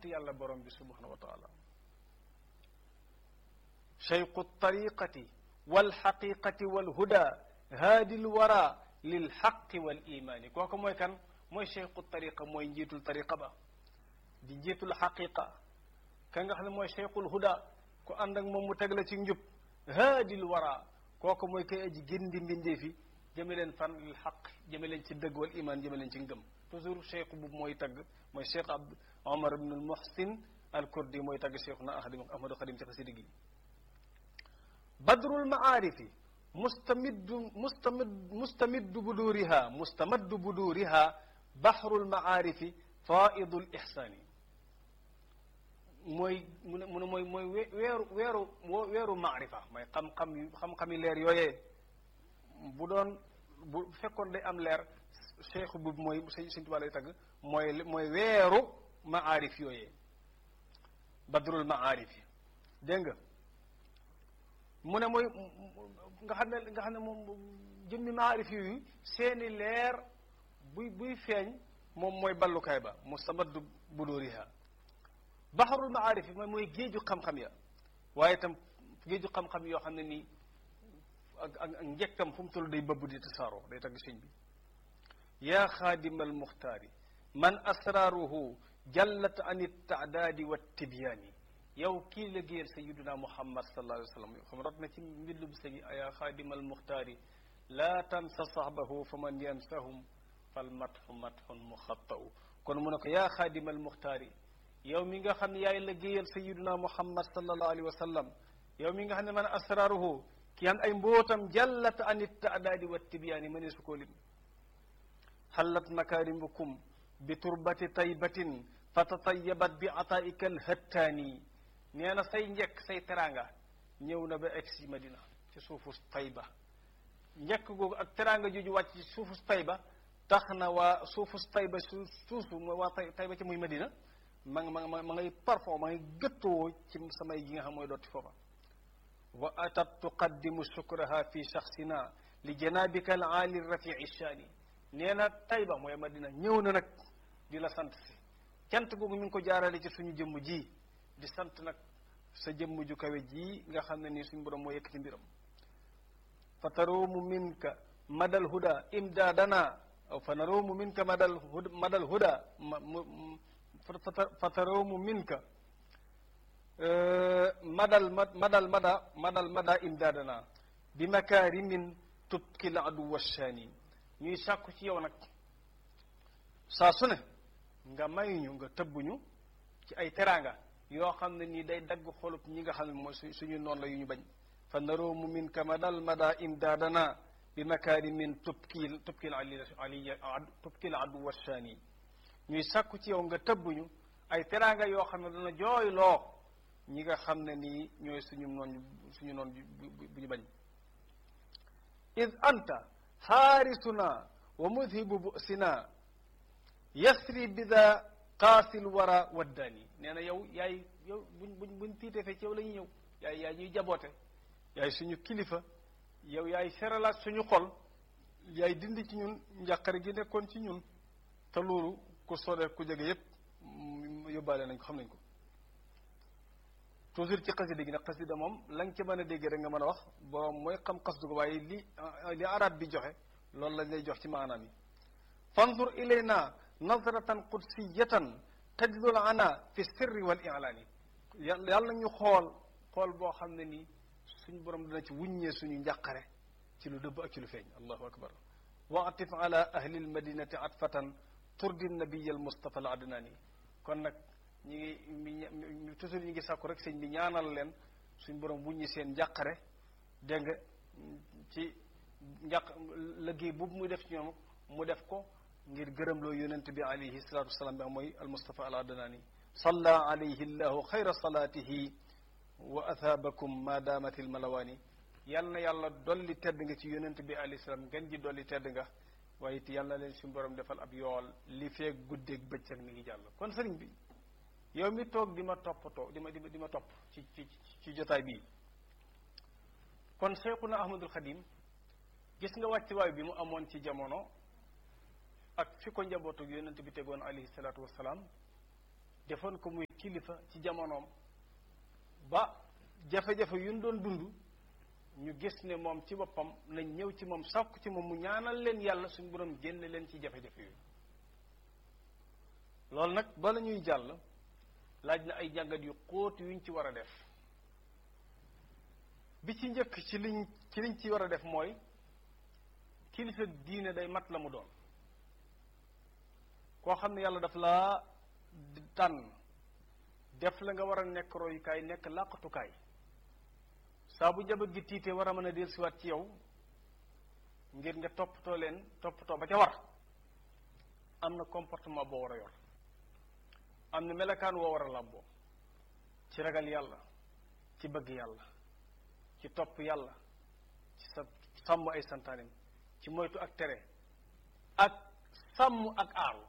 yàlla borom bi subhanahu wa taala cheikhu tariqati walxaqiqati walhuda haadi lwara lilxaqi wal imaani kooku mooy kan mooy cheikhu tariqa mooy njiitul tariqa ba di njiitul xaqiqa ka nga xam ne mooy cheikhul huda ku ànd ak moom mu teg la ci njub haadil wara kooku mooy koy aji gindi mbindee fi jëme leen fan lil xaq jëme leen ci dëgg wal iman jëme leen ci ngëm toujours cheikh bu mooy tagg mooy cheikh abd omar ibn al muhsin al kurdi mooy tagg cheikh na ahadi ahmadu xadim ci xasida gi badrul maarifi mustamiddu mustamid mustamiddu buduriha mustamaddu buduriha bahrul maarifi faidul ihsaani mooy mu ne mu ne mooy mooy weeru weeru weeru maarifa mooy xam-xam yu xam-xami leer yooyee bu doon bu fekkoon day am leer cheikh bu mooy sëñ sëñ Tuubaa lay tagg mooy mooy weeru maarif yooyee badrul maarif yi dégg nga mu ne mooy nga xam ne nga xam ne moom jëmmi maarif yooyu seeni leer buy buy feeñ moom mooy ballukaay ba mustamaddu buduriha baxarul maarif yi mooy mooy géeju xam-xam ya waaye itam géeju xam-xam yoo xam ne nii ak ak ak njëkkam fu mu toll day bëbb di tasaaroo day tagg sëñ bi yaa xaadima almuxtaari man asraaruhu jallat an ittaadaadi wa tibyaani yow kii liggéeyal sayiduna muhammad sallallahu alayhi wa sallam xam rot na ci mbindum sëñ yaa xaadima almuxtaari laa tansa sahbahu fa man yansahum fal matxu matxun muxattau kon mu ne ko yaa xaadima almuxtaari yow mi nga xam ne yaay liggéeyal sayiduna muhammad sallallahu alayhi wa sallam yow mi nga xam ne man asraaruhu ki xam ay mbootam jallat an ittaadaadi wa tibyaani mënee su koo lim xallat makaarimukum bi turbati taybatin fa tatayabat bi ataika alhattaani nee na say njëkk say teraanga ñëw na ba egg si madina ci suufu tayba njëkk googu ak teraanga jooju wàcc ci suufu tayba tax na waa suufu tayba su suufu mooy waa tay tayba ci muy madina ma nga ma ma ngay parfum ma ngay gëttoo ci samay gi nga xam mooy dooti foofa wa atat tuqaddimu shukraha fi shaxsina li janabika al aali rafii shaani nee na tayba mooy madina ñëw na nag di la sant si cant googu mi ngi ko jaarale ci suñu jëmm ji di sant nag sa jëmm ju kawe ji nga xam ne nii suñu borom moo yëkkati mbiram fa taroomu minka madal huda imdaadana fa naroomu minka madal huda madal huda fa taroomu minka madal madal mada madal mada imdaadana bi makaarimin tubkil adu washaani ñuy sàkku ci yow nag saa su ne nga mayuñu nga tëbbuñu ci ay teraanga yoo xam ne nii day dagg xolub ñi nga xam ne mooy su suñu noonu la yu ñu bañ fa naroomu min ka madal mada imdaadana bi makaarimin tubkil tubkil ali ali tubkil adu washaani ñuy sàkku ci yow nga tëbbuñu ay teraanga yoo xam ne dana jooyloo ñi nga xam ne nii ñooy suñu noon suñu noon bu ñu bañ id anta xaarisuna wa mudhibu busina yasri bida qaasil wara waddaani nee na yow yaay yow buñ buñ buñ tiitee fe ci yow la ñuy ñëw yaay yaay ñuy jaboote yaay suñu kilifa yow yaay seralaat suñu xol yaay dindi ci ñun njàqare gi nekkoon ci ñun te loolu ku sore ku jege yépp yóbbaale nañ ko xam nañ ko toujours ci xasida gi nag xasida moom la nga ci mën a dégg rek nga mën a wax borom mooy xam xasdu ko waaye li li arab bi joxe loolu lañ lay jox ci maanaam yi fanzur ilayna nazratan qudsiyatan tajdul ana fi sirri wal i'laani yàlla yàlla ñu xool xool boo xam ne nii suñu borom dina ci wuññee suñu njàqare ci lu dëbb ak ci lu feeñ allahu akbar wa atif ala ahli almadinati atfatan turdi nabiya al mustafa al adnani kon nag ñi ngi toujours ñi ngi sàkku rek sëñ bi ñaanal leen suñ borom wuññi seen njàqare dégg nga ci njàq liggéey boobu muy def ci ñoom mu def ko ngir gërëmloo yonent bi alayhi salatu wasalaam bi mooy al mustafa al adnani salla alayhi llahu xayra salaatihi wa athaabakum ma daamati l malawaani yal na yàlla dolli tedd nga ci yonent bi alayhi salaam ngeen ji dolli tedd nga waaye it yal na leen suñu borom defal ab yool li feeg guddeeg bëccëg mi ngi jàll kon sëriñ bi yow mi toog di ma toppatoo di ma di ma di ma topp ci ci ci jotaay bii kon Seexuna Ahmadul Xadim gis nga wàccuwaay bi mu amoon ci jamono ak fi ko njabootu yonent bi tegoon alayhi salaatu wasalaam defoon ko muy kilifa ci jamonoom ba jafe-jafe yu ñu doon dund ñu gis ne moom ci boppam nañ ñëw ci moom sàkku ci moom mu ñaanal leen yàlla suñu borom génne leen ci jafe-jafe yooyu loolu nag bala ñuy jàll laaj na ay jàngat yu xóot yuñ ci war a def bi ci njëkk ci liñ ci liñ ci war a def mooy kilifa diine day mat la mu doon koo xam ne yàlla daf laa tànn def la nga war a nekk royukaay nekk làqatukaay saa bu jabat gi tiitee war a mën a dellusiwaat ci yow ngir nga toppatoo leen toppatoo ba ca war am na comportement boo war a yor am na melakaan woo war a làmboo ci ragal yàlla ci bëgg yàlla ci topp yàlla ci sa sàmm ay santaanim ci moytu ak tere ak sàmm ak aaru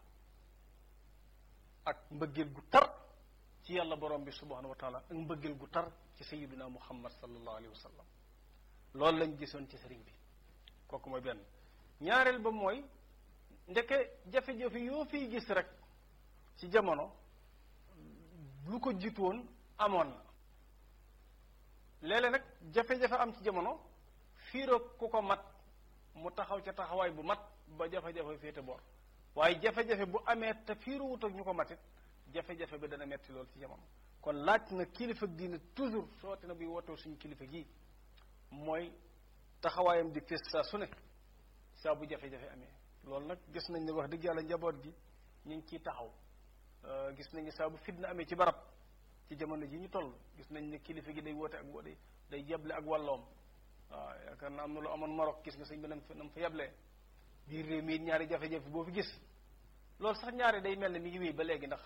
ak mbëggeel gu tar ci yàlla borom bi subhanahu wa taala ak mbëggeel gu tar ci sayiduna muhammad sallallahu alayhi wa sallam loolu lañ gisoon ci sëriñ bi kooku mooy benn ñaareel ba mooy ndeke jafe-jafe yoo fiy gis rek ci jamono lu ko jiitu woon amoon na léeg-léeg nag jafe-jafe am ci jamono fiiroo ku ko mat mu taxaw ca taxawaay bu mat ba jafe-jafe féete boor waaye jafe-jafe bu amee te fiiruwut ak ñu ko matit jafe-jafe bi dana metti lool ci jamono kon laaj na kilifa diine toujours sooti na buy wootoo suñu kilifa gi mooy taxawaayam di fés saa su ne saa bu jafe-jafe amee loolu nag gis nañ ne wax dëgg yàlla njaboot gi ñu ngi ciy taxaw gis nañ ne saa bu fitna amee ci barab ci jamono ji ñu toll gis nañ ne kilifa gi day woote ak day day yeble ak wàlloom waaw yaakaar na am na lu amoon Maroc gis nga sëñ bi nam fa nam fa yeblee biir réew mi ñaari jafe-jafe boo fi gis loolu sax ñaari day mel ne mi ngi wéy ba léegi ndax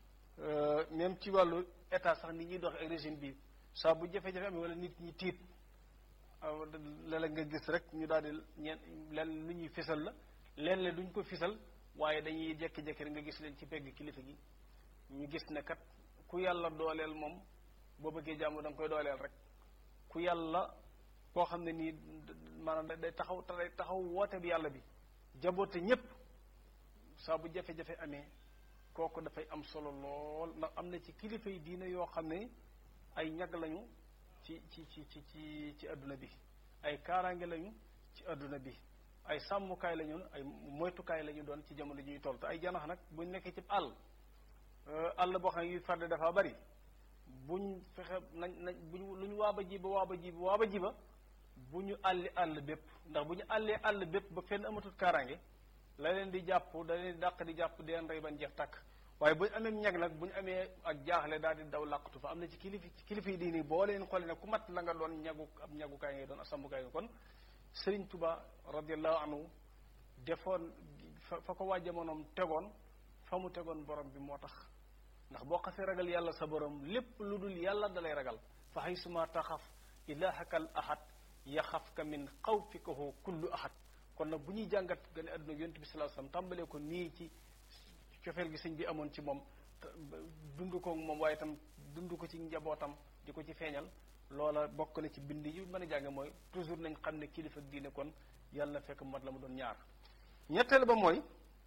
même ci wàllu état sax ni ñuy dox ak régime bi saa bu jafe-jafe amee wala nit ñi tiit léeg-léeg nga gis rek ñu daal di ñeen leen lu ñuy fisal la leen le duñ ko fisal waaye dañuy jekki-jekki rek nga gis leen ci pegg kilifa gi ñu gis ne kat ku yàlla dooleel moom boo bëggee jàmm da nga koy dooleel rek ku yàlla koo xam ne nii maanaam day taxaw day taxaw woote bi yàlla bi jaboote ñépp saa bu jafe-jafe amee kooku dafay am solo lool ndax am na ci kilifa yi diina yoo xam ne ay ñag lañu ci ci ci ci ci ci adduna bi ay kaaraange lañu ci adduna bi ay sàmmukaay lañu ay moytukaay lañu doon ci jamono ji ñuy toll te ay janax nag buñ nekkee ci àll àll boo xam ne yuy farde dafa bari buñ fexe nañ nañ buñ lu ñu waaba ji ba waaba ji ba waaba ji ba bu ñu àlli àll bépp ndax bu ñu àllee àll bépp ba fenn amatul kaaraange la leen di jàpp da leen di dàq di jàpp di leen rey ban jeex tàkk waaye bu ñu amee ñag nag bu ñu amee ak jaaxle daal di daw làqatu fa am na ci kilifa ci kilifa yi diini boo leen xoolee nag ku mat la nga doon ñagu ab ñagukaay ngay doon asambukaay nga kon Sëriñ Tuba radiallahu anhu defoon fa fa ko waa jamonoom tegoon fa mu tegoon borom bi moo tax ndax boo xasee ragal yàlla sa borom lépp lu dul yàlla dalay ragal fa haysuma taxaf ilahakal ahad yaxafka min xawfikahu kullu ahad kon nag bu ñuy jàngat gane àdduna yonent bi sallallahu alayhi wasallam tàmbalee ko nii ci cofeel gi sëñ bi amoon ci moom dund ko moom waaye itam dund ko ci njabootam di ko ci feeñal loola bokk na ci bind yi mën a jàng mooy toujours nañ xam ne kilifa diine kon yàlla na fekk mat la mu doon ñaar ñetteel ba mooy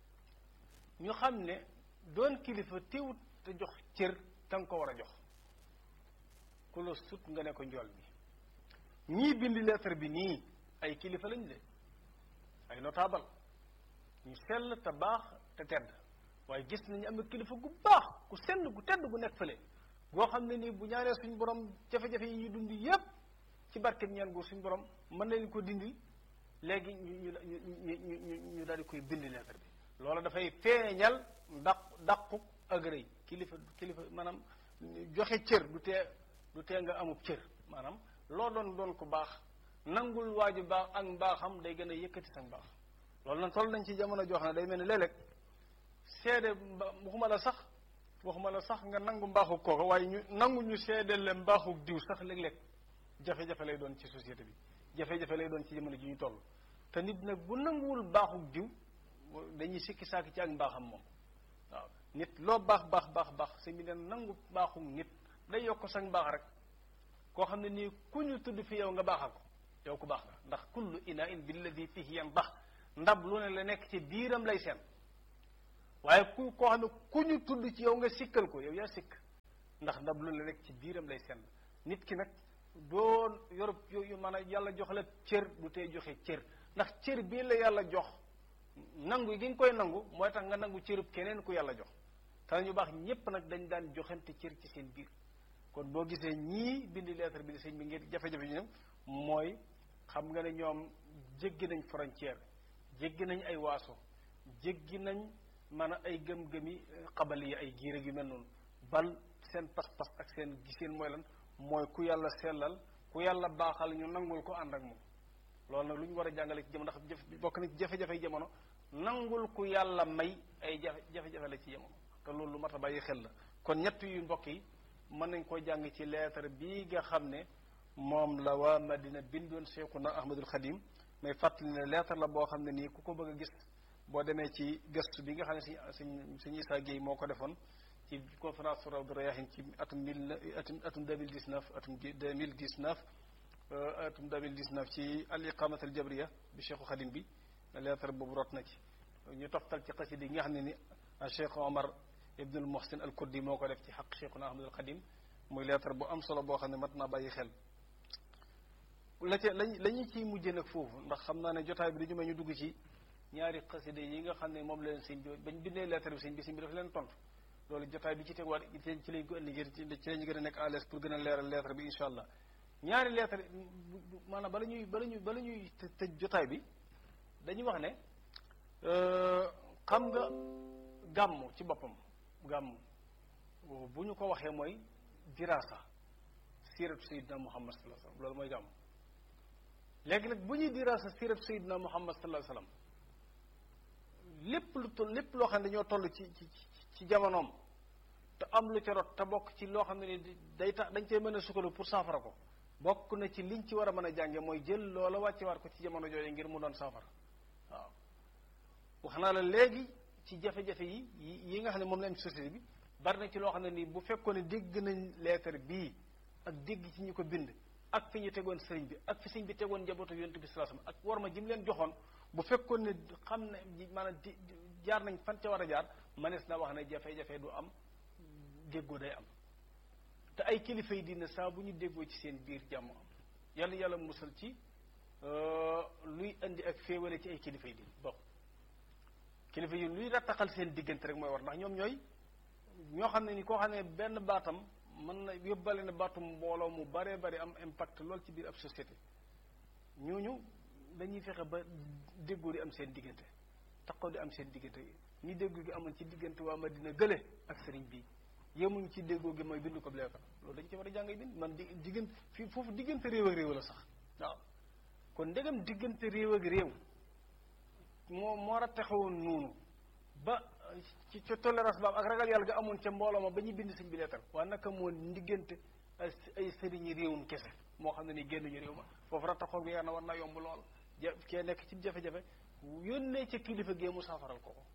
ñu xam ne doon kilifa teewut te jox cër te nga ko war a jox ku la sut nga ne ko njool bi ñii bind lettre bi nii ay kilifa lañ de ay notable ñu sell te baax te tedd waaye gis nañu am kilifa gu baax ku sell gu tedd gu nekk fële goo xam ne nii bu ñaanee suñ borom jafe-jafe yi ñu dund yépp ci barkeb ñaan gu suñ borom mën nañ ko dindi léegi ñu ñu ñu ñu ñu daal di koy bind lettre bi loolu dafay feeñal daq daquk ak rëy kilifa kilifa maanaam joxe cër du tee du tee nga amub cër maanaam loo doon doon ko baax nangul waaju baax ak mbaaxam day gën a yëkkati sa mbaax loolu nag toll nañ ci jamono joo xam ne day mel ni léeg-léeg seede waxuma la sax waxuma la sax nga nangu mbaaxu kooka waaye ñu nangu ñu seedeel le mbaaxu diw sax léeg-léeg jafe-jafe lay doon ci société bi jafe-jafe lay doon ci jamono ji ñu toll te nit nag bu nanguwul mbaaxu diw dañuy sikki saaki ci ak mbaaxam moom waaw nit loo baax baax baax baax si mi ne nangu mbaaxu nit day yokk sax mbaax rek koo xam ne nii ku ñu tudd fi yow nga baaxal ko yow ku baax nga ndax kullu ina in billadi fihi yan baax ndab lu ne la nekk ci biiram lay seen waaye ku koo xam ne ku ñu tudd ci yow nga sikkal ko yow yaa sikk ndax ndab lu la rek ci biiram lay senn nit ki nag doo yorub yu maanaam yàlla jox la cër du tee joxe cër ndax cër bii la yàlla jox nangu gi nga koy nangu mooy tax nga nangu cërub keneen ku yàlla jox te ñu baax ñépp nag dañ daan joxante cër ci seen biir kon boo gisee ñii bindi lettre bi di sëñ bi ngir jafe-jafe ñu mooy xam nga ne ñoom jéggi nañ frontière jéggi nañ ay waaso jéggi nañ maanaam ay gëm-gëmi xabal yi ay giir yu mel noonu bal seen pas-pas ak seen giseen mooy lan mooy ku yàlla sellal ku yàlla baaxal ñu nangul ko ànd ak moom loolu nag lu ñu war a jàngale ci jamono ndax bokk na ci jafe-jafe jamono nangul ku yàlla may ay jafe jafe-jafe la ci jamono te loolu lu mat a bàyyi xel la kon ñett yu mbokk yi mën nañ koo jàng ci lettre bii nga xam ne moom la waa Madina bindoon Cheikhuna Ahmadul Xadim may fàttali ne lettre la boo xam ne nii ku ko bëgg a gis boo demee ci gëstu bi nga xam ne si suñ suñu Issa Gueye moo ko defoon ci conférence sur Rawdu Rayaahin ci atum mille atum atum deux mille dix neuf atum deux mille dix neuf atum deux mille dix neuf ci al iqamat al jabriya bi Cheikhu Xadim bi lettre boobu rot na ci ñu toftal ci xasida yi nga xam ne ni Cheikh Omar Ibnul Muhsin al Kurdi moo ko def ci xaq Cheikhuna Ahmadul Xadim muy lettre bu am solo boo xam ne mat naa bàyyi xel la ca lañ la ñu ciy mujjee nag foofu ndax xam naa ne jotaay bi dañu may ñu dugg ci ñaari xasida yi nga xam ne moom la leen sëñ bi bañ bindee lettre bi sëñ bi sëñ bi dafa leen tontu loolu jotaay bi ci teguwaat ci lañ ko indi ngir ci lañu gën a nekk à l'aise pour gën a leeral lettre bi incha allah ñaari lettre maanaam bala ñuy bala ñuy bala ñuy tëj jotaay bi dañuy wax ne xam nga gàmm ci boppam gàmm bu ñu ko waxee mooy dirasa siratu sayidina muhammad sallallahu alayhi wasallam loolu mooy gàmm léegi nag bu ñuy dirasa siratu sayidina muhammad sallallahu alayhi wasallam lépp lu toll lépp loo xam ne dañoo toll ci ci ci jamonoom te am lu ca rot te bokk ci loo xam ne ni day tax dañ cee mën a sukkandiku pour saafara ko bokk na ci liñ ci war a mën a jànge mooy jël loola wàcce waat ko ci jamono jooju ngir mu doon saafara waaw wax naa la léegi ci jafe-jafe yi yi nga xam ne moom la am ci société bi bari na ci loo xam ne nii bu fekkoon ne dégg nañ lettre bii ak dégg ci ñu ko bind ak fi ñu tegoon sëriñ bi ak fi sëriñ bi tegoon njabootu yonent bi sallallahu alayhi wasallam ak war ma jim leen joxoon bu fekkoon ne xam ne maanaam di jaar nañ fan ca war a jaar manees na wax ne jafe-jafe du am déggoo day am te ay kilifa yi dina saa bu ñu déggoo ci seen biir jàmm am yàlla yàlla musal ci luy indi ak féewale ci ay kilifa yi din bon kilifa yi luy rattaxal seen diggante rek mooy war ndax ñoom ñooy ñoo xam ne ni koo xam ne benn baatam mën na yóbbale ne baatum mbooloo mu baree bari am impact lool ci biir ab société ñooñu dañuy fexe ba déggoo di am seen diggante taxaw di am seen diggante ñi déggoo gi amoon ci diggante waa Madina gële ak sëriñ bi yemuñ ci déggoo gi mooy bind ko leetar loolu dañ ci war a jàngay bind man di diggante fii foofu diggante réew ak réew la sax waaw kon ndegam diggante réew ak réew moo moo war a taxawoon noonu ba ci ca tolérance ba ak ragal yàlla ga amoon ca mbooloo ma ba ñu bind sëñ bi leetar waa naka moo diggante ay sëriñi réewum kese moo xam ne ni génnuñu réew ma foofu rattaxoo gi na war naa yomb lool ja kee nekk ci jafe-jafe yónnee ca kilifa gee mu saafaral ko ko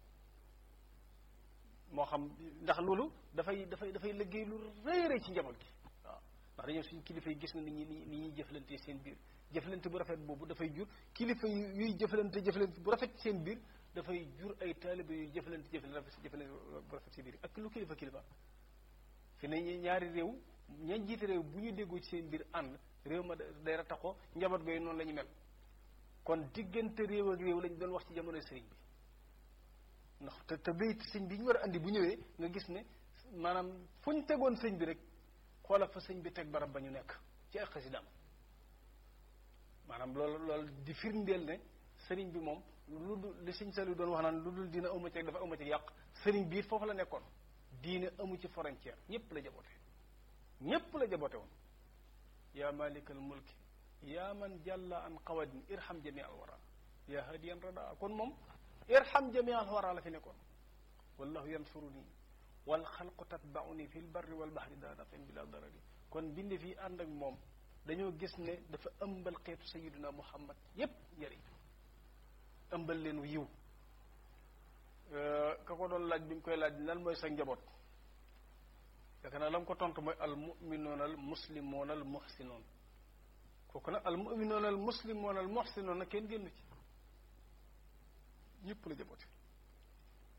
moo xam ndax loolu dafay dafay dafay liggéey lu rëy rëy ci njaboot gi waaw ndax dañoo suñu kilifa yi gis na ni ñi ni ñuy jëflante seen biir jëflante bu rafet boobu dafay jur kilifa yu yuy jëflante jëflante bu rafet seen biir dafay jur ay taalibe yuy jëflante jëflante jëflante bu rafet seen biir ak lu kilifa kilifa fi ne ñaari réew ñañ jiite réew bu ñu déggoo ci seen biir ànd réew ma day rataxoo njaboot gooyu noonu la ñu mel kon diggante réew ak réew lañ doon wax ci jamono sëriñ bi ndax te te bayit sëñ bi ñu war a andi bu ñëwee nga gis ne maanaam fu ñu tegoon sëñ bi rek xoolal fa sëñ bi teg barab ba ñu nekk ci ay xasidaam maanaam loolu loolu di firndeel ne sëriñ bi moom lu dul li sëñ Saliou doon wax naan lu dul diina amu ci dafa amu ci yàq sëriñ bi foofu la nekkoon diine amu ci frontière ñépp la jaboote ñépp la jaboote woon yaa malikal mulki yaa man jàlla an qawadin irham jami al wara yaa hadiyan rada kon moom irham jami al wara la fi nekkoon wallahu yansuruni wal xalqu tatbauni fi l barri wal bahri daa nafin bila darari kon bindi fii ànd ak moom dañoo gis ne dafa ëmbal xeetu sayiduna muhammad yépp njëriñ ëmbal leen yiw ka ko doon laaj bi mu koy laaj lan mooy sa njaboot yaakaar naa la mu ko tontu mooy al muminoon al muslimoon al muhsinoon kooku nag al muminoon al muslimoon al muhsinoon nag kenn génn ci ñëpp la jaboote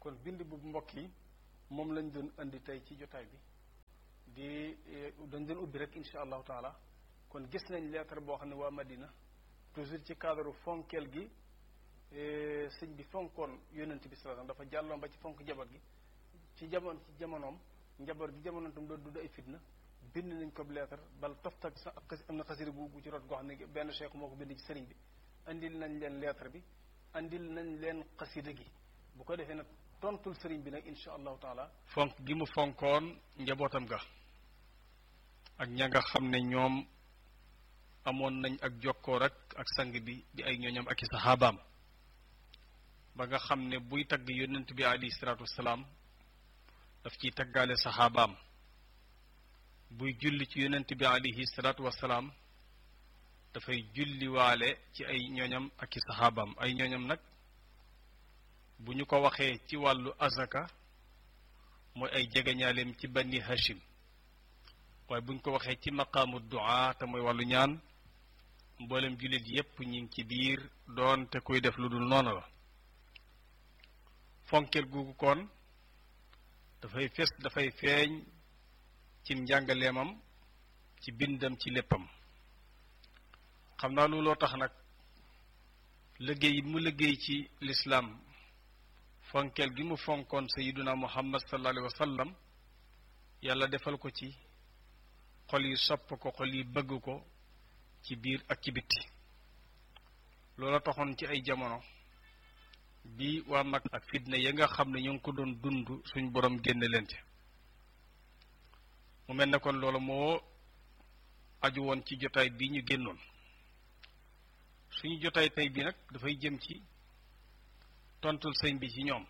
kon bind bu mbokk yi moom lañ doon indi tey ci jotaay bi di dañ doon ubbi rek insha allahu taala kon gis nañ lettre boo xam ne waa Madina toujours ci cadre fonkeel gi sëñ bi fonkoon yonent bi sallallahu dafa jàlloon ba ci fonk njaboot gi ci jamono ci jamonoom njaboot gi jamonoom tam doon dudd ay fitna bind nañ ko lettre bal toftak sa am na xasiri gu gu ci rot goo xam ne benn cheikh moo ko bind ci sëriñ bi andil nañ leen lettre bi andil nañ leen xasida gi bu ko defee nag tontul sëriñ bi nag insha allahu taala fonk gi mu fonkoon njabootam ga ak ña nga xam ne ñoom amoon nañ ak jokkoo rek ak sang bi di ay ñooñam ak i saxaabaam ba nga xam ne buy tagg yonent bi alayhi salaatu wasalaam daf ciy taggaale saxaabaam buy julli ci yonent bi alayhi salaatu wasalaam dafay julliwaale ci ay ñooñam ak i saxaabaam ay ñooñam nag bu ñu ko waxee ci wàllu azaka mooy ay jegeñaaleem ci bani hashim waaye bu ñu ko waxee ci maqaamu du'a te mooy wàllu ñaan mboolem jullit yépp ñi ngi ci biir doon te kuy def lu dul noonu la fonkeel googu kon dafay fes dafay feeñ ci njàngaleemam ci bindam ci léppam xam naa looloo tax nag liggéey mu liggéey ci lislaam fonkeel gi mu fonkoon sayiduna muhammad sallallahu alayhi wa sallam yàlla defal ko ci xol yi sopp ko xol yi bëgg ko ci biir ak ci bitti loola taxoon ci ay jamono bi waa mag ak fitna ya nga xam ne ñu ngi ko doon dund suñ borom génne leen ci mu mel ne kon loolu moo aju woon ci jotaay bi ñu génnoon suñu jotaay tey bi nag dafay jëm ci tontul sëñ bi ci ñoom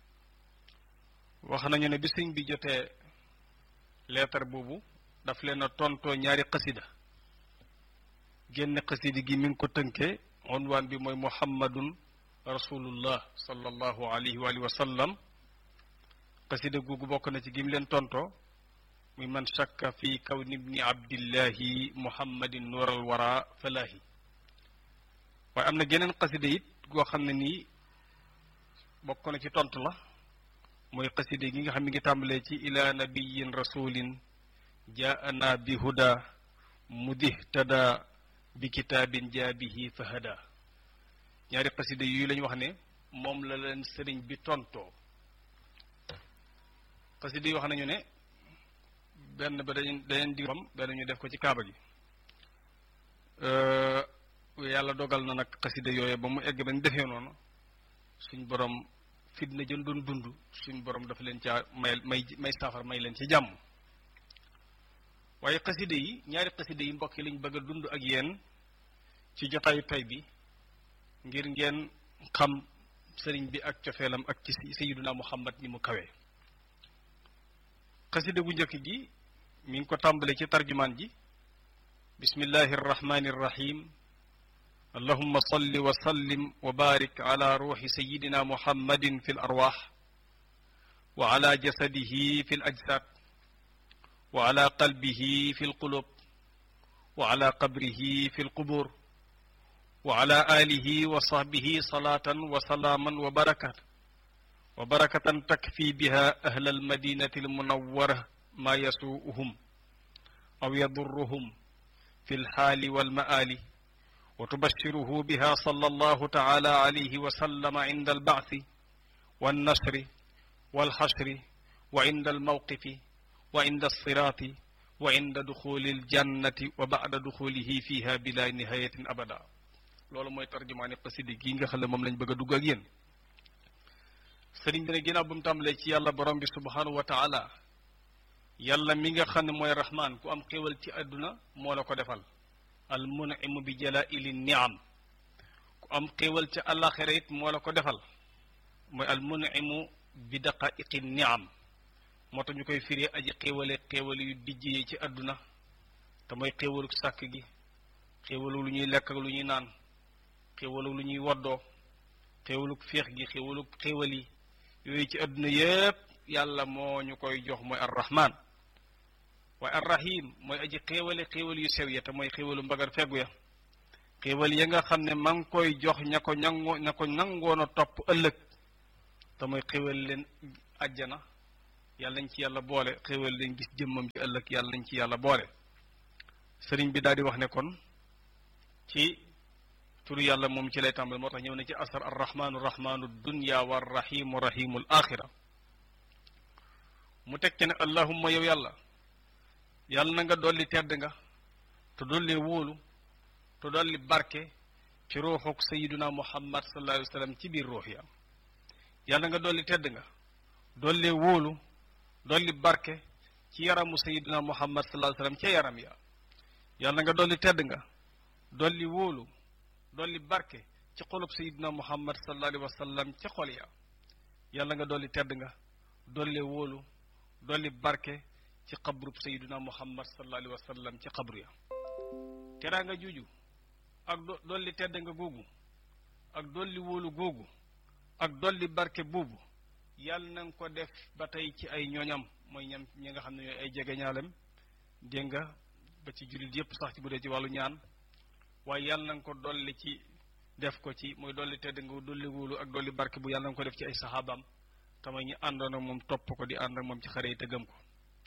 wax nañu ne bi sëñ bi jotee leetar boobu daf leen a tontoo ñaari xasida génn xasida gi mi ngi ko tënkee unwaan bi mooy muhammadun rasulullah sallallahu alayhi wa alihi wa sallam xasida googu bokk na ci gim leen tontoo muy man shakka fi kawni ibni abdillahi muhammadin nuural wara falaahi waaye am na geneen xasida it goo xam ne nii bokk na ci tontu la mooy xasida gi nga xam mi ngi tàmbalee ci ila nabiyin rasulin jaana bi huda mudihtada bi kitaabin jaabihi fahada ñaari xasida yooyu lañu wax ne moom la leen sëriñ bi tontoo xasida yi wax nañu ne benn ba dañ dañeen di fam benn ñu def ko ci kaaba gi yàlla dogal na nag xasida yooyu ba mu egg bañ defee noonu suñ borom fitna jën doon dund suñ borom dafa leen caa may may may saafara may leen ci jàmm waaye xasida yi ñaari xasida yi mbokk yi lañ bëgg a dund ak yéen ci jotaayu tay bi ngir ngeen xam sëriñ bi ak cofeelam ak ci sayiduna muhammad ni mu kawee xasida gu njëkk gi mi ngi ko tàmbale ci tarjumaan ji bismillahi arrahmani irrahim allahumma salli wa sallim wa barik ala ruuxi sayidina muhammadin fi l arwaax wa ala jasadihi fi l ajsaad wa ala qalbihi fi l qulub wa ala qabrihi fi l qubur wa ala alihi wa sahbihi salaatan wa salaaman wa barakat wa barakatan takfi biha ahla almadinati almunawwara ma yasuuhum aw yadurruhum fi lxaali walmaali wa tubashiruhu biha sallallahu taala alayhi wa sallama inda albacthi wannashri walxashri wa inda almawqifi wa inda alsiraati wa inda duxuli aljannati wa bacda duxulihi fiha bila nihayatin abada loolu mooy tarjumaani xasida gi nga xam ne moom lañ bëgg a dugg ak yéen sëriñ bi ne ginnaaw bu mu tàmbalee ci yàlla borom bi subhanahu wa taala yàlla mi nga xam ne mooy rahmaan ku am xéewal ci àdduna moo la ko defal al munimu bi jalaili niam ku am xéewal ci àllaaxira it moo la ko defal mooy al munimu bi daqaiqi niam moo tax ñu koy firee aji xéewale xéewal yu dijjee ci àdduna te mooy xéewalu sàkk gi xéewalu lu ñuy lekk ak lu ñuy naan xéewalu lu ñuy woddoo xéewalu féex gi xéewalu xéewal yi yooyu ci àdduna yépp yàlla moo ñu koy jox mooy arrahman waaye arrahim mooy aji xéewale xéewal yu sew ya te mooy xéewalu mbagar feggu ya xéewal ya nga xam ne ma ngi koy jox ña ko ñangoo ña ko nangoon a topp ëllëg te te mooy xéwal leen àjjana yàlla nañ ci yàlla boole xéwal leen gis jëmmam ci ëllëg yàlla nañ ci yàlla boole sëriñ bi daal di wax ne kon ci turu yàlla moom ci lay tàmbal moo tax ñëw na ci asar arrahmanu rahmanu dunya wa rahimu rahimu l axira mu teg ci ne allahumma yow yàlla yàlla na nga dolli tedd nga te dolli wóolu te dolli barke ci ruuxuk sayiduna muhammad sallallahu alayhi wa sallam ci biir ruux ya yàlla nga dolli tedd nga dolli wóolu dolli barke ci yaramu sayiduna muhammad sallallahu alayhi wa sallam ca yaram ya yàlla nga dolli tedd nga dolli wóolu dolli barke ci xolub sayiduna muhammad sallallahu alayhi wa sallam ca xol ya yàlla nga dolli tedd nga dolli wóolu dolli barke ci xabrub sayiduna muhammad sallallahu alayhi wa sallam ci xabru ya teraa nga juuju ak dolli tedd nga googu ak dolli wóolu googu ak dolli barke boobu yàlla na nga ko def ba tey ci ay ñooñam mooy ñam ñi nga xam ne ñooy ay jegeñaalem dégg nga ba ci jullit yépp sax ci bu dee ci wàllu ñaan waaye yàlla na nga ko dolli ci def ko ci mooy dolli tedd nga dolli wóolu ak dolli barke bu yàlla na nga ko def ci ay saxaabaam te mooy ñi àndoon ak moom topp ko di ànd ak moom ci xare yi te gëm ko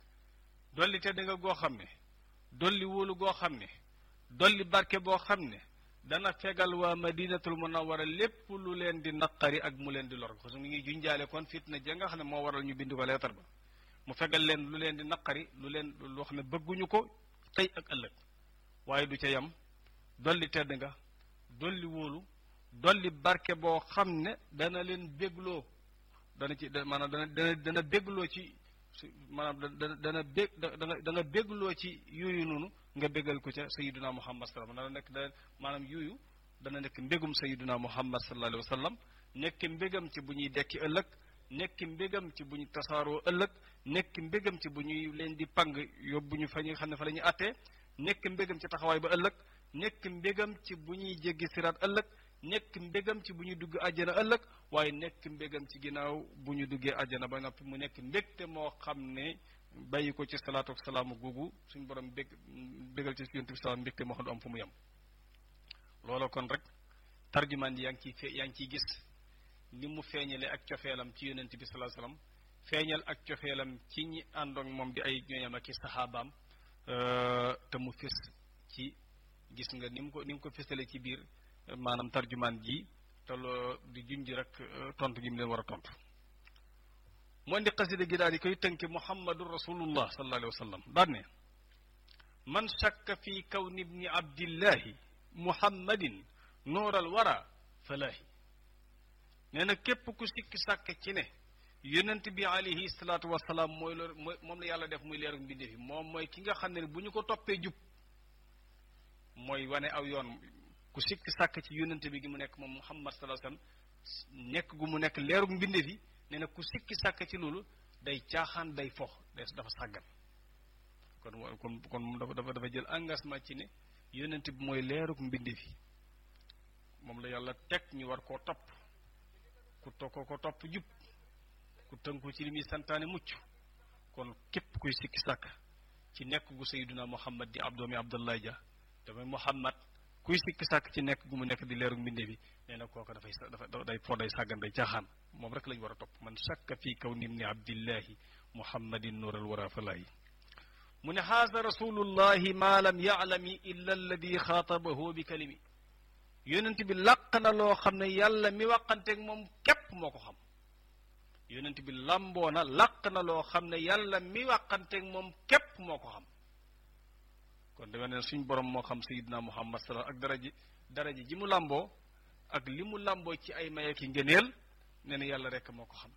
dolli tedd nga goo xam ne dolli wóolu goo xam ne dolli barke boo xam ne dana fegal waa madinatul munawwara lépp lu leen di naqari ak mu leen di lor parce que mu ngi junjaale kon fitna ja nga xam ne moo waral ñu bind ko leetar ba mu fegal leen lu leen di naqari lu leen loo xam ne bëgguñu ko tey ak ëllëg waaye du ca yam dolli tedd nga dolli wóolu dolli barke boo xam ne dana leen bégloo dana ci maanaam dana dana dana bégloo ci maanaam dana dana bég dana dana bégloo ci yooyu noonu nga bégal ko ca sayiduna muhammad sallam dana nekk da maanaam yooyu dana nekk mbégum sayiduna muhammad sallallahu alayhi wa sallam nekk mbégam ci bu ñuy dekki ëllëg nekk mbégam ci bu ñu tasaaroo ëllëg nekk mbégam ci bu ñuy leen di pang yóbbu ñu fa ñu xam ne fa la ñuy attee nekk mbégam ci taxawaay ba ëllëg nekk mbégam ci bu ñuy jéggi siraat ëllëg nekk mbégam ci bu ñuy dugg àjjana ëllëg waaye nekk mbégam ci ginnaaw bu ñu duggee àjjana ba noppi mu nekk mbégte moo xam ne bàyyi ko ci salaatu ak salaamu googu suñu borom bég bégal ci yonent bi salaam mbégte moo xam du am fu mu yem loolu kon rek tarjumaan yi yaa ngi ciy fe yaa ngi ciy gis ni mu feeñale ak cofeelam ci yonent bi salaa salaam feeñal ak cofeelam ci ñi àndoon moom di ay ñooñam ak i saxaabaam te mu fés ci gis nga ni mu ko ni mu ko fésale ci biir maanaam tarjumaan ji te loo di junj rek tontu gi mu leen war a tontu moo indi xasida gi daal di koy tënke muhammadu rasulullah sallallahu alayhi wa sallam daan ne man shakka fi kawni ibni abdillahi muhammadin nooral wara falaahi nee na képp ku sikki sàkk ci ne yonent bi alayhi salaatu wasalaam mooy loolu mooy moom la yàlla def muy leeru mbindéef yi moom mooy ki nga xam ne bu ñu ko toppee jub mooy wane aw yoon ku sikki sàkk ci yonent bi gi mu nekk moom muhammad sallallahu alayhi wasallam nekk gu mu nekk leeru mbindéef yi nee na ku sikki sàkk ci loolu day caaxaan day fox day dafa sàggan kon kon kon dafa dafa dafa jël engagement ci ne yonent bi mooy leerug mbindéef yi moom la yàlla teg ñu war koo topp ku to ko ko topp jub ku tënku ci li muy santaane mucc kon képp kuy sikki sàkk ci nekk gu sayyiduna muhammad di abdoomi abdullah ja damay muhammad kuy sikki sàkk ci nekk gu mu nekk di leerug mbindéef yi nee na kooku dafay dafa day foo day sàggan day caaxaan moom rek lañu war a topp man shakka fii kaw nim ni abdillahi muhammadin nuural wara falaayi mu ne haasa rasulullahi ma lam yaalami illa alladi xaatabahu bi kalimi yonent bi làq na loo xam ne yàlla mi waqanteeg moom képp moo ko xam yonent bi làmboo na làq na loo xam ne yàlla mi waqanteeg moom képp moo ko xam kon dama ne suñ borom moo xam sayidna muhammad sala ak daraji daraji ji mu làmboo ak li mu làmboo ci ay maye ki ngëneel nee na yàlla rekk moo ko xam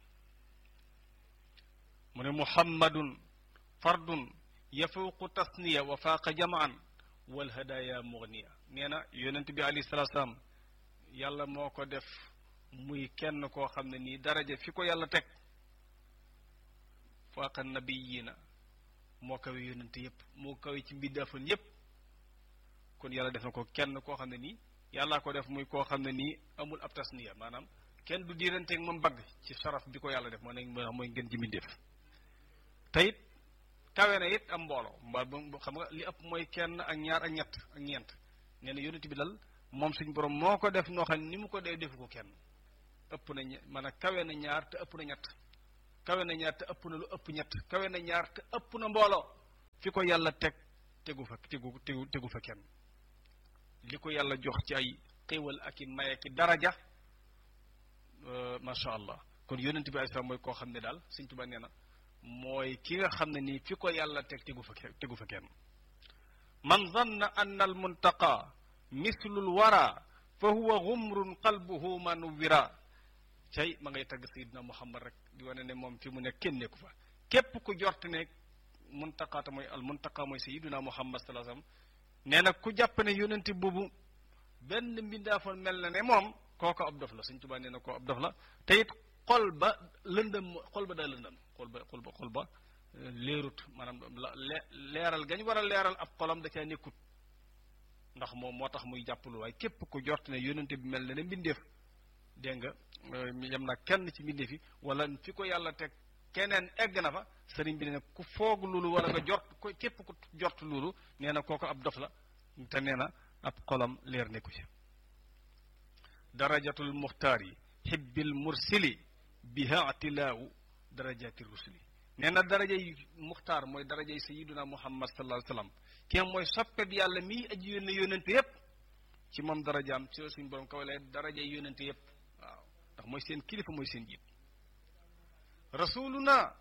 mu ne muhammadun fardun yafuuqu tasniya wa faaqa jamaan wal hadaya mugniya nee na yonent bi alayhi salaatu salaam yàlla moo ko def muy kenn koo xam ne nii daraja fi ko yàlla teg faaqa nabiyina moo kawe yonent yépp moo kawe ci mbindaafoon yépp kon yàlla def na ko kenn koo xam ne nii yàllaa ko def muy koo xam ne nii amul ab tasniya maanaam kenn du diiranteeg moom bagg ci saraf bi ko yàlla def moo ne mooy ngeen ji mbindeef te it kawe na it am mbooloo mbaa xam nga li ëpp mooy kenn ak ñaar ak ñett ak ñeent nee na yonent bi dal moom suñ borom moo ko def noo xam ni mu ko dee defu ko kenn ëpp na ñe maanaam kawe na ñaar te ëpp na ñett kawe na ñaar te ëpp na lu ëpp ñett kawe na ñaar te ëpp na mbooloo fi ko yàlla teg tegu fa tegu tegu tegu fa kenn li ko yàlla jox ci ay xéewal ak i maye ki daraja macha allah kon yonent bi alayhi salaam mooy koo xam ne daal Sëñ Tuubaa nee na mooy ki nga xam ne nii fi ko yàlla teg tegu fa tegu fa kenn man zanna anna al muntaqa mislul wara fa huwa gumrun qalbuhu manuwira cay ma ngay tagg sayidina muhammad rek di wane ne moom fi mu ne kenn nekku fa képp ku jort ne muntaqaata mooy al muntaqa mooy sayidina muhammad sallallahu alayhi wasallam nee na ku jàpp ne yonenti boobu benn mbindaafoon mel na ne moom kooko ab dof la Sëñ Tuubaa nee na koo ab dof la te it xol ba lëndëm xol ba daa lëndëm xol ba xol ba xol ba leerut maanaam leeral gañ war a leeral ab xolam da caa nekkut ndax moom moo tax muy jàppalul waaye képp ku jort ne yonente bi mel na ne mbindeef dégg nga yem na kenn ci mbindeef yi wala fi ko yàlla teg keneen egg na fa sëriñ bi ne ku foog loolu wala nga jort ko képp ku jort loolu nee na kooko ab dof la te nee na ab xolam leer nekku ci darajatul muxtaar yi xibbil mursili biha atilaawu darajati rusuli nee na darajay muxtaar mooy darajay sayiduna muhammad sallallahu alayhi wasallam ki mooy soppe bi yàlla mii aji yónne yónnente yépp ci moom darajaam ci suñ borom kaw lay darajay yónnente yépp waaw ndax mooy seen kilifa mooy seen jiit rasuluna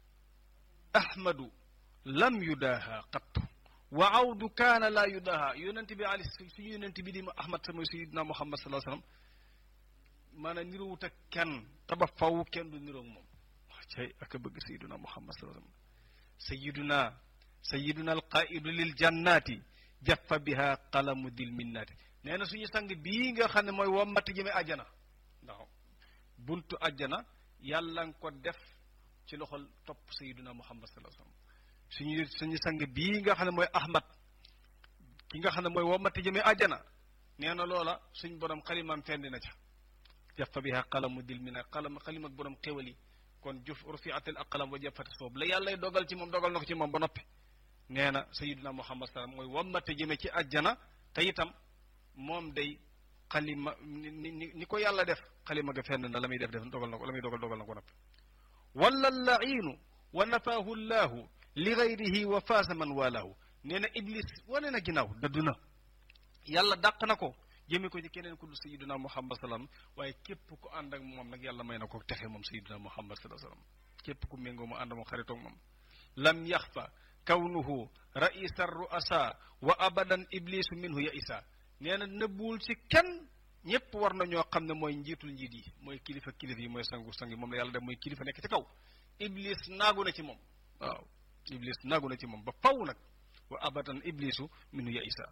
ahmadu lam yudaaha qattu wa awdu kaana laa yudaaha yónnente bi ali suñu yónnente bi di ahmad sa mooy sayiduna muhammad sallallahu alayhi wasallam maanaam niroowut ak kenn taba faw kenn du niroog moom cay ak a bëgg sayiduna muhammad sallallahu alayhi wasallam sayiduna sayiduna alqaidu lil jannati jaffa biha qalamu dil minnati nee na suñu sang bii nga xam ne mooy wommati jëme àjjana ndax buntu àjjana yàlla nga ko def ci loxol topp sayiduna muhammad sallallahu alayhi wasallam suñu suñu sang bii nga xam ne mooy ahmad ki nga xam ne mooy wommati jëme àjjana nee na loola suñ borom xalimaam fendi na ca jaffa biha qalamu dil minnati qalam xalim ak borom xéwal yi kon juf rufiatil aqlam wa jaffati soob la yàllay dogal ci moom dogal na ko ci moom ba noppi nee na sayiduna muhammad salaam mooy wammate jëme ci àjjana te itam moom day xalima ni ni ni ko yàlla def xalima ga fenn na la muy def def dogal na ko la muy dogal dogal na ko noppi wala lainu wa nafaahu llahu li gayrihi wa faasa man walaahu nee na iblis wane na ginnaaw dëddu na yàlla dàq na ko jëme ko ci keneen ku dul sayiduna muhammad salaam waaye képp ku ànd ak moom nag yàlla may na ko texe moom sayiduna muhammad salaam képp ku méngoo mu ànd moom xaritoog moom lam yaxfa kawnuhu raisa ruasa wa abadan iblisu minhu ya isa nee na nëbbuwul ci kenn ñëpp war na ñoo xam ne mooy njiitul njiit yi mooy kilifa kilifa yi mooy sangu sang yi moom la yàlla def mooy kilifa nekk ci kaw iblis naagu na ci moom waaw iblis naagu na ci moom ba faw nag wa abadan iblisu minhu ya isa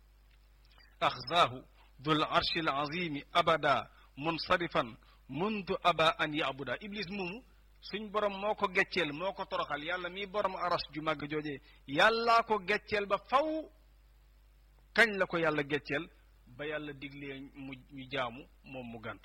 axzaahu dul arshi al azimi abada munsarifan muntu aba an yabuda iblis moomu suñ borom moo ko gecceel moo ko toroxal yàlla mii borom aras ju màgg joojee yàllaa ko gecceel ba faw kañ la ko yàlla gecceel ba yàlla diglee mu ñu jaamu moom mu gàntu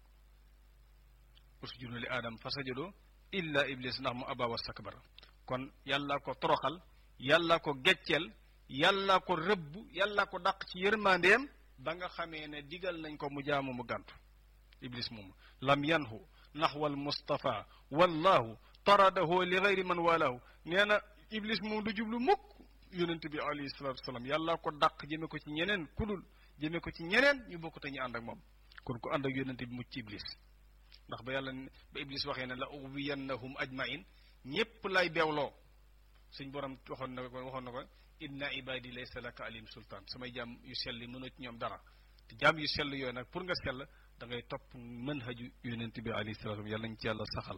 usjudu li aadam fa sajado illa iblis ndax mu aba wastakbara kon yàllaa ko toroxal yàllaa ko gecceel yàllaa ko rëbb yàllaa ko dàq ci yërmandeem ba nga xamee ne digal nañ ko mu jaamu mu gàntu iblis moomu lam yanhu naxwal mustafa wallahu taradahu li gayri man walaahu nee na iblis moom du jublu mukk yonente bi alayhi salatu wasalaam yàlla ko dàq jëme ko ci ñeneen kudul jëme ko ci ñeneen ñu bokk te ñu ànd ak moom kon ku ànd ak yonente bi mucc ci iblis ndax ba yàlla ba iblis waxee ne la uwiyannahum ajmain ñépp lay beewloo suñ borom waxoon na ko waxoon na ko inna ibadi laysa laka alim sultaan samay jaam yu sell yi mënoo ci ñoom dara te jaam yu sell yooyu nag pour nga sell da ngay topp manhaju yonent bi alayhi salaatu yàlla nañ ci yàlla saxal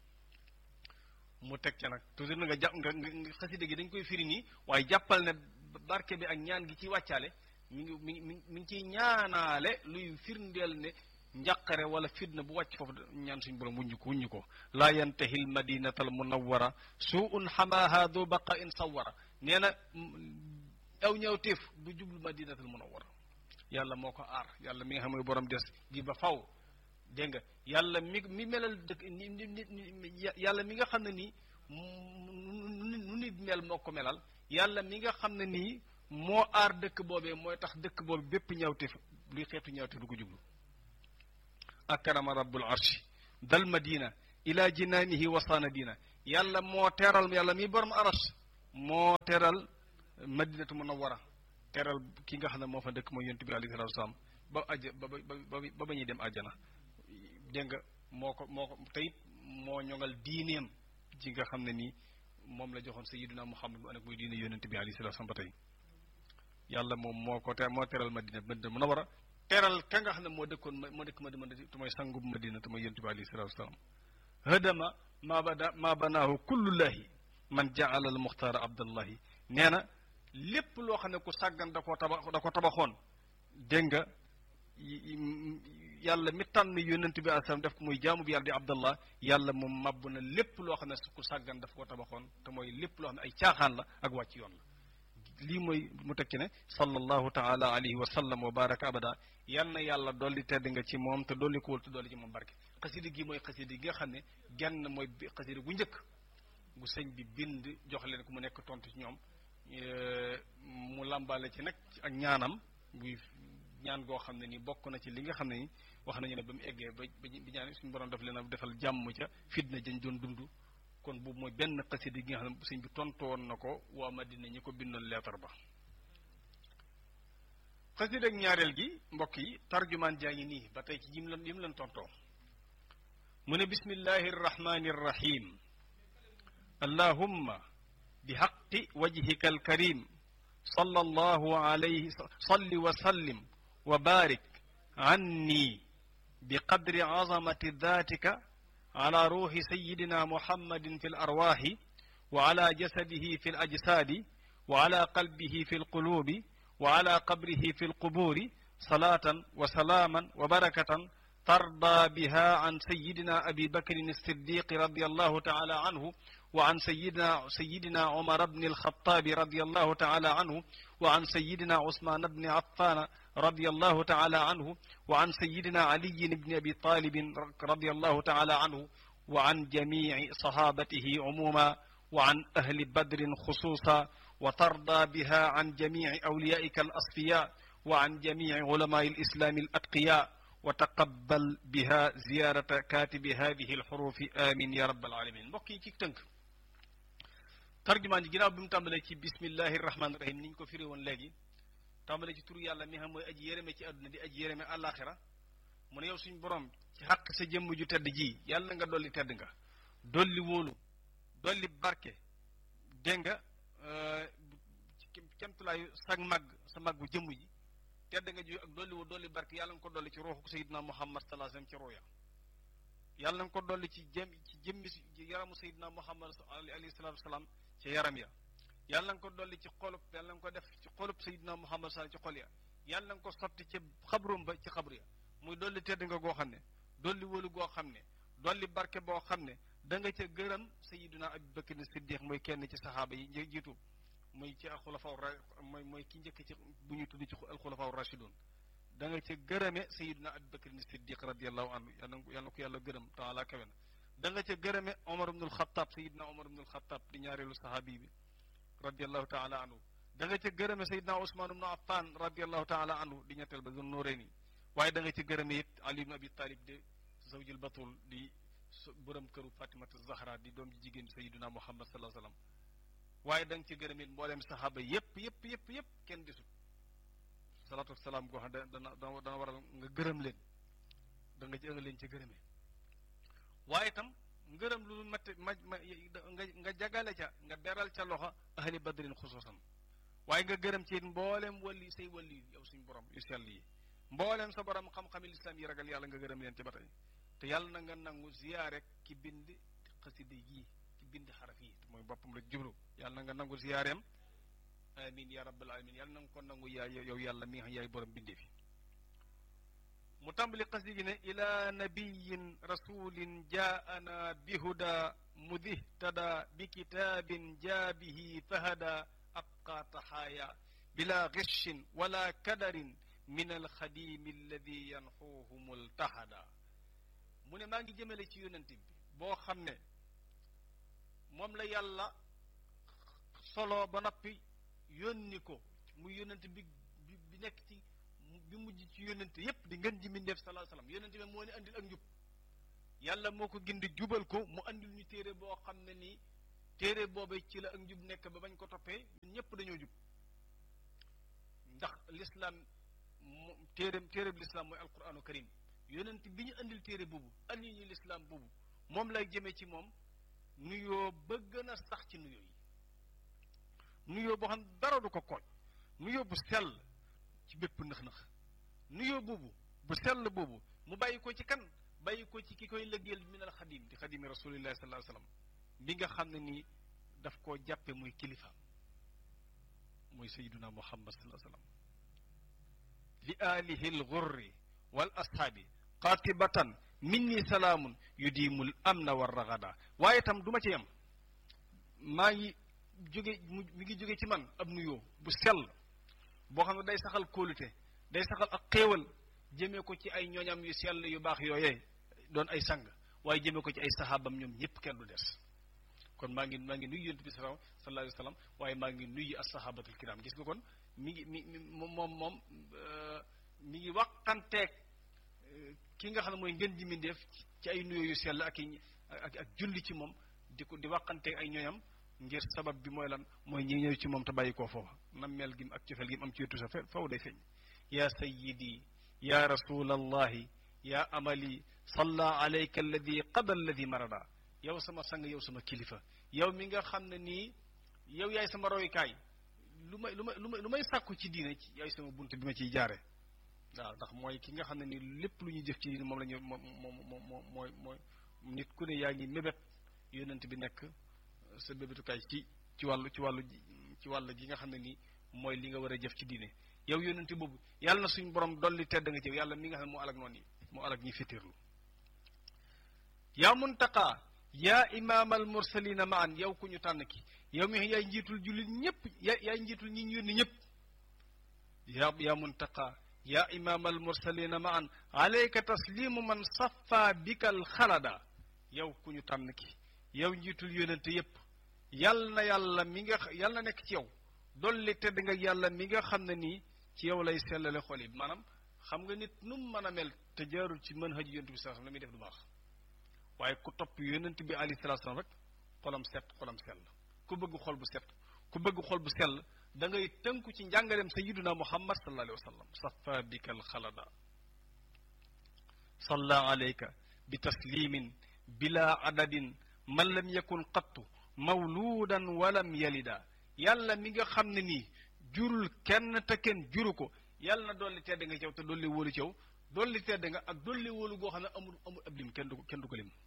mu teg ca nag toujours na nga jàpp nga nga xasida gi dañ koy firi nii waaye jàppal ne barke bi ak ñaan gi ci wàccaale mi ngi mi ngi mi ngi ciy ñaanaale luy firndeel ne njàqare wala fitna bu wàcc foofu ñaan suñu borom wuññu ko wuññu ko laa yantahi l madinata al munawwara suun xamaaha du baqa in sawara nee na aw ñëwteef du jublu madinata al munawwara yàlla moo ko aar yàlla mi nga xam ne borom des gi ba faw dégg nga yàlla mi mi melal dëkk ni ni yàlla mi nga xam ne nii nu nit mel moo ko melal yàlla mi nga xam ne nii moo aar dëkk boobee mooy tax dëkk boobu bépp ñawteef luy xeetu ñawteef du ko jublu akrama rabbul arshi dal madina ila jinaanihi wasaana diina yàlla moo teral yàlla mi borom aras moo teral madinatu munawwara teral ki nga xam ne moo fa dëkk mooy yonent bi alayhi salaatu wasalaam ba ajja ba ba ba ba ñuy dem àjjana dégg nga moo ko moo ko te it moo ñoŋal diineem ji nga xam ne nii moom la joxoon sayyidina Muhammad mu ànd ak muy diine yonent bi alayhi salaatu wasalaam ba tey yàlla moom moo ko te moo teral madina madina munawwara teral ka nga xam ne moo dëkkoon moo dëkk madina te mooy sangub madina te mooy yonent bi alayhi salaatu wasalaam hadama maa bada maa banaahu kullullahi man jaala al muxtaara abdallahi nee na lépp loo xam ne ku sàggan da koo tabax da ko tabaxoon dégg nga yàlla mi tànn yonent bi alayhi def ko muy jaamu bi yàlla di abdallah yàlla moom màbb na lépp loo xam ne ku sàggan daf koo tabaxoon te mooy lépp loo xam ne ay caaxaan la ak wàcc yoon la lii mooy mu tekki ne sallallahu taala alayhi wa sallam wa baraka abada yal na yàlla dolli tedd nga ci moom te dolli ko wul te dolli ci moom barke xasida gi mooy xasida gi nga xam ne genn mooy xasida gu njëkk gu sëñ bi bind jox leen ko mu nekk tontu ci ñoom mu làmbaale ci nag ak ñaanam buy ñaan goo xam ne ni bokk na ci li nga xam ne ni wax nañu ne ba mu eggee ba bi ñaan suñu borom daf leen a defal jàmm ca fitna jañ doon dund kon boobu mooy benn xasida gi nga xam ne sëñ bi tontu woon na ko waa Madina ñi ko bindoon leetar ba xasida ak ñaareel gi mbokk yi tarjumaan jaa ngi nii ba tey ci yim lan yim lan tontoo mu ne bismillahi rrahmani rrahim allahumma bi xaqi wajhika alkarim salla allahu alayhi salli wa sallim wa barik anni bi qadri azamati datika ala ruuxi sayidina muhammadin fi larwaaxi wa ala jasadihi fi alajsaadi wa ala qalbihi fi alquluubi wa ala qabrihi fi alqubuuri salaatan wa salaaman wa barakatan tarda biha an sayidina abi bakrin alsiddiqi radi allahu taala anhu wa an sayidina sayidina umar bni alxataabi radi allahu taala anhu wa an sayidina usmaan bni affana radi allahu taala anhu wa an sayidina aliyin bni abi talibin radi allahu taala anhu wa an jamici sahabatihi umuma wa an ahli badrin xusuusa wa tarda biha an jamici awliyaika alasfiya wa an jamici ulamai alislami alatqiya wa taqabbal biha ziyarata katibi hadihi alxurufi amin ya rabbal alamin mbokk yi ci tënk tarjumaan ji ginnaaw bi mu tàmbalee ci bismillahi rahmaani rahim ni ñu ko firi woon léegi tàmbalee ci turu yàlla mi xam mooy aji yéreme ci àdduna di aji yéreme àllaaxira mu ne yow suñ borom ci xàq sa jëmm ju tedd ji yàlla nga dolli tedd nga dolli wóolu dolli barke dégg nga kemtulaayu sag màgg sa màggu jëmm ji tedd nga ji ak dolli woo dolli barke yàlla nga ko dolli ci ruuxu sayidina muhammad sallallahu alayhi wasallam ci ruuya yàlla nga ko dolli ci jëm ci jëmmi yaramu sayidina muhammad alayhi salatu wasalaam ci yaram ya yàlla nga ko dolli ci xolub yàlla nga ko def ci xolub sayidina muhammad sallallahu ci xol ya yàlla nga ko sotti ci xabrum ba ci xabru ya muy dolli tedd nga goo xam ne dolli wóolu goo xam ne dolli barke boo xam ne da nga ca gërëm sayidina abi bakr siddiq mooy kenn ci saxaaba yi jiitu mooy ci alxulafaw ra mooy mooy ki njëkk ci bu ñu tudd ci alxulafaw rashidun da nga ca gërëme sayidina abi bakr siddiq radiallahu anhu yàlla yàlla na ko yàlla gërëm taala kawe na da nga ca gërëme omar ibnul xataab sayidina omar ibnul xataab di ñaareelu saxaabi bi radiallahu taala anhu da nga ca gërëme sayidina usmaan ibnu affan radiallahu taala anhu di ñetteel ba zone nooreeni waaye da nga ci gërëme it ali ibn abi talib de zawjil batul di borom këru fatimatu zahra di doom ji jigéen bi sayiduna muhammad sallallahu alayhi wasallam waaye da nga ci gërëme it mbooleem saxaaba yépp yépp yépp yépp kenn desut salaatu wasalaam goo xam dana dana waral nga gërëm leen da nga ci ënga leen ci gërëme waaye itam ngërëm lu mat ma ma nga nga jagale ca nga beral ca loxo ahli badrin xusuusan waaye nga gërëm ci it mbooleem wali say wali yow suñ borom yu sell yi mbooleem sa borom xam-xami lislaam yi ragal yàlla nga gërëm leen ci ba tey te yàlla na nga nangu ziyaare ki bind xasida yii ki bind xaraf yi mooy boppam rek jublu yàlla na nga nangu ziyaareem amin ya rabbal alamin yàlla na nga ko nangu yaay yow yàlla mi nga xam yaay borom bindee fi mu tàmbali xasida gi ne ila nabiyin rasulin jaana bihuda mudihtada bi kitaabin jaabihi fahada abqa taxaaya bila gishin wala kadarin min alxadimi alladi yanxuuhu multahada mu ne maa ngi jëmale ci yonent bi boo xam ne moom la yàlla solo ba noppi yónni ko muy yonent bi bi nekk ci bi mujj ci yónnente yépp di ngeen ji mindeef sallallahu alayhi wasallam yónnente bi moo ni andil ak njub yàlla moo ko gindi jubal ko mu andil ñu téere boo xam ne nii téere boobe ci la ak njub nekk ba bañ ko toppee ñun ñëpp dañoo jub ndax l'islam mu téere téere bi l'islam mooy alquranu karim yonent bi ñu andil téere boobu andi ñu l'islam boobu moom lay jëmee ci moom nuyoo ba gën a sax ci nuyoo yi nuyoo boo xam dara du ko kooj nuyoo bu sell ci bépp nëx-nëx nuyoo boobu bu sell boobu mu bàyyi ko ci kan bàyyi ko ci ki koy lëggeel min al xadim di xadimi rasulillahi sallallahu alayhi wasallam bi nga xam ne nii daf koo jàppe muy kilifa muy sayiduna muhammad sallallahu alayhi wasallam li alihi lgurri wal ashaabi qatibatan minni salaamun yudiimul amna war ragada waaye itam du ma ci yem maa ngi jóge mu mi ngi jóge ci man ab nuyoo bu sell boo xam ne day saxal kóolute day saxal ak xéewal jëmee ko ci ay ñooñam yu sell yu baax yooyee doon ay sang waaye jëmee ko ci ay saxaabam ñoom ñëpp kenn du des kon maa ngi maa ngi nuyu yonent bi sallallahu alayhi wa sallam waaye maa ngi nuyu as-sahabatul kiram gis nga kon mi ngi mi moom moom moom mi ngi waxanteeg ki nga xam ne mooy ngeen ji mindeef ci ay nuyoo yu sell ak i ak ak julli ci moom di ko di waxanteeg ay ñooñam ngir sabab bi mooy lan mooy ñi ñëw ci moom te bàyyi koo foofa nammeel gi ak cofeel gi mu am ci wetu sa fe faw day feeñ ya sayyidi ya rasulallahi ya amali salla alayka alladi qada alladi marada yow sama sang yow sama kilifa yow mi nga xam ne nii yow yaay sama roykaay lu may lu may lu may lu may sàkku ci diine ci yaay sama bunt bi ma ciy jaare waaw ndax mooy ki nga xam ne nii lépp lu ñuy jëf ci diine moom la ñu moom moom moom mooy mooy nit ku ne yaa ngi mébét yonent bi nekk sa bébétukaay ci ci wàllu ci wàllu ci wàll gi nga xam ne nii mooy li nga war a jëf ci diine yow yonent boobu yàlla na suñ borom dolli tedd nga ci yàlla mi nga xam ne moo alag noonu yi moo alag ñi féttéerlu yaa muntaqa yaa imaamal mursalina maan yow ku ñu tànn ki yow mi yaay njiitul jullit ñëpp yaa yaay njiitul ñi ñu yónni ñëpp yaa yaa muntaqa yaa imaamal mursalina maan alayka taslimu man safa bikal xalada yow ku ñu tànn ki yow njiitul yónente yëpp yal na yàlla mi nga yal na nekk ci yow dolli tedd nga yàlla mi nga xam ne nii ci yow lay sellale xol yi maanaam xam nga nit nu mu mën a mel te jaarul ci mën haj yonent bi sallallahu alayhi wasallam la muy def du baax waaye ku topp yonent bi alayhi salaatu salaam rek xolam set xolam sell ku bëgg xol bu set ku bëgg xol bu sell da ngay tënku ci njàngaleem sayyiduna muhammad sallallahu alayhi wa sallam safa bika alxalada salla alayka bi taslimin bila adadin man lam yakun qattu mawluudan walam yalida yàlla mi nga xam ne nii jurul kenn te kenn juru ko yàlla na dolli tedd nga caw te dolli wóolu caw dolli tedd nga ak dolli wóolu goo xam ne amul amul ab lim kenn du ko kenn du ko lim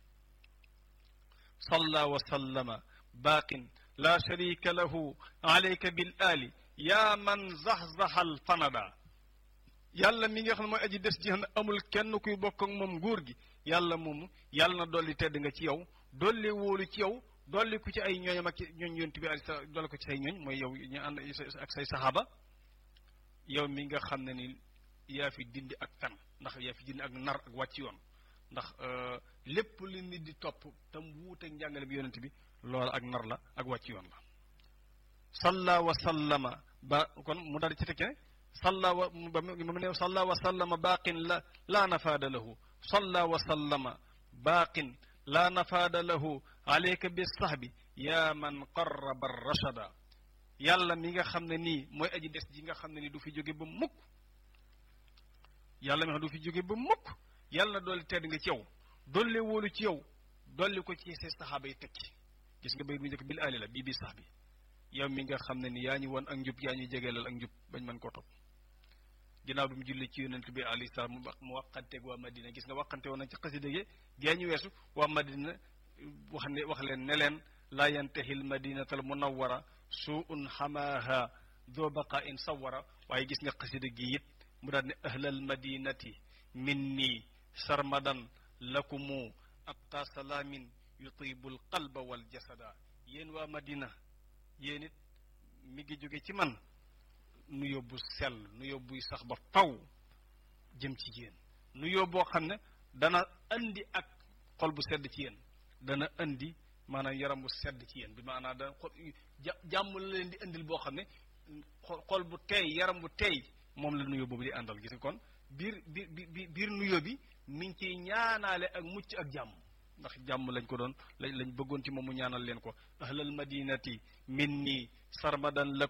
salla wa sallama baaqin la sharika lahu alayka bil ali yaa man zaxzaxal fanada yàlla mi nga xam ne mooy aji des ji xam ne amul kenn kuy bokk ak moom nguur gi yàlla moomu yàlla na dolli tedd nga ci yow dolli wóolu ci yow dolli ku ci ay ñooñam ak ñooñ yonent bi ali dolli ko ci say ñooñ mooy yow ñu ànd ak say saxaaba yow mi nga xam ne ni yaa fi dindi ak fen ndax yaa fi dindi ak nar ak wàcc yoon ndax lépp li nit di topp tam wuuteeg njàngale bi yonent bi loolu ak nar la ak wàcc yoon la salla wa sallama ba kon mu daal ci tekkee salla wa ba mu ne salla wa sallama baaqin la laa nafaada lahu salla wa sallama baaqin laa nafaada lahu alayka bi sahbi yaa man qarraba rachada yàlla mi nga xam ne nii mooy aji des ji nga xam ne nii du fi jóge ba mukk yàlla mi xam du fi jóge ba mukk yàlla na dolli tedd nga ci yow dolli wóolu ci yow dolli ko ci say saxaaba yi tekki gis nga bay bu njëkk bil aali la bii bi sax bi yow mi nga xam ne ni yaa ñu woon ak njub yaa ñuy jegeelal ak njub bañ mën koo topp ginnaaw bi mu julli ci yonent bi alayhi salaam mu waqanteeg waa Madina gis nga waqante woon na ci xasida gi gee ñu weesu waa Madina wax ne wax leen ne leen laa yantahi l madinatal munawwara suun xamaaha doo baqa in sawara waaye gis nga xasida gi it mu daal ne ahlal madinati minni sarmadan lakumu abqa salaamin yutibul qalba wal jasada yéen waa Madina yéen it mi ngi jóge ci man nu yóbbu sell nu yóbbuy sax ba faw jëm ci yéen nu yóbboo xam ne dana andi ak xol bu sedd ci yéen dana andi maanaam yaram bu sedd ci yéen bi maanaam dana xol jàmm la leen di indil boo xam ne xol bu teey yaram bu teey moom la nuyoo boobu di àndal gis nga kon biir biir biir biir nuyoo bi mi ngi ciy ñaanaale ak mucc ak jàmm ndax jàmm lañ ko doon lañ lañ bëggoon ci moom mu ñaanal leen ko ahlal madinati minni sarmadan lakum